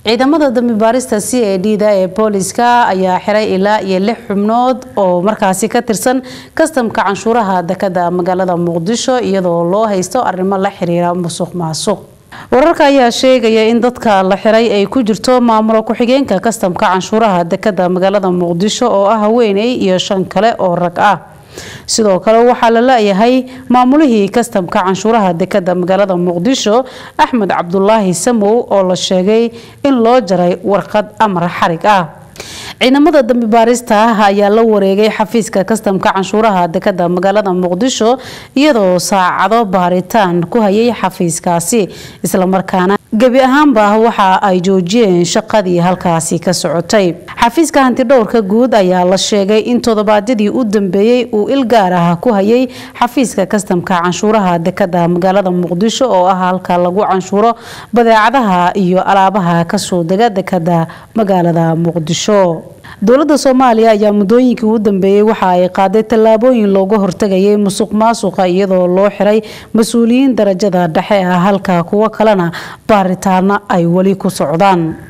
ciidamada dambi baarista c a d da ee booliska ayaa xiray ilaa iyo lix xubnood oo markaasi ka tirsan kastamka canshuuraha dekada magaalada muqdisho iyadoo loo haysto arrimo la xiriira musuq maasuq wararka ayaa sheegaya in dadka la xiray ay ku jirto maamulo ku-xigeenka kastamka canshuuraha dekada magaalada muqdisho oo ah haweeney iyo shan kale oo rag ah sidoo kale waxaa la la-yahay maamulihii kastamka canshuuraha dekada magaalada muqdisho axmed cabdulaahi samow oo la sheegay in loo jaray warqad amar xarig ah ciidamada dambi baarista ah ayaa la wareegay xafiiska kastamka canshuuraha dekada magaalada muqdisho iyadoo saacado baaritaan ku hayay xafiiskaasi islamarkaana gebi ahaanba waxa ay joojiyeen shaqadii halkaasi ka socotay xafiiska hantidhowrka guud ayaa la sheegay in toddobaadyadii u dambeeyey uu il gaar ah ku hayay xafiiska kastamka canshuuraha dekada magaalada muqdisho oo ah halka lagu canshuuro badeecadaha iyo alaabaha kasoo dega dekada magaalada muqdisho dowladda soomaaliya ayaa muddooyinkii u dambeeyey waxa ay qaaday tallaabooyin looga hortagayay musuq maasuqa iyadoo loo xiray mas-uuliyiin darajada dhexe ah halka kuwo kalena baaritaano ay weli ku socdaan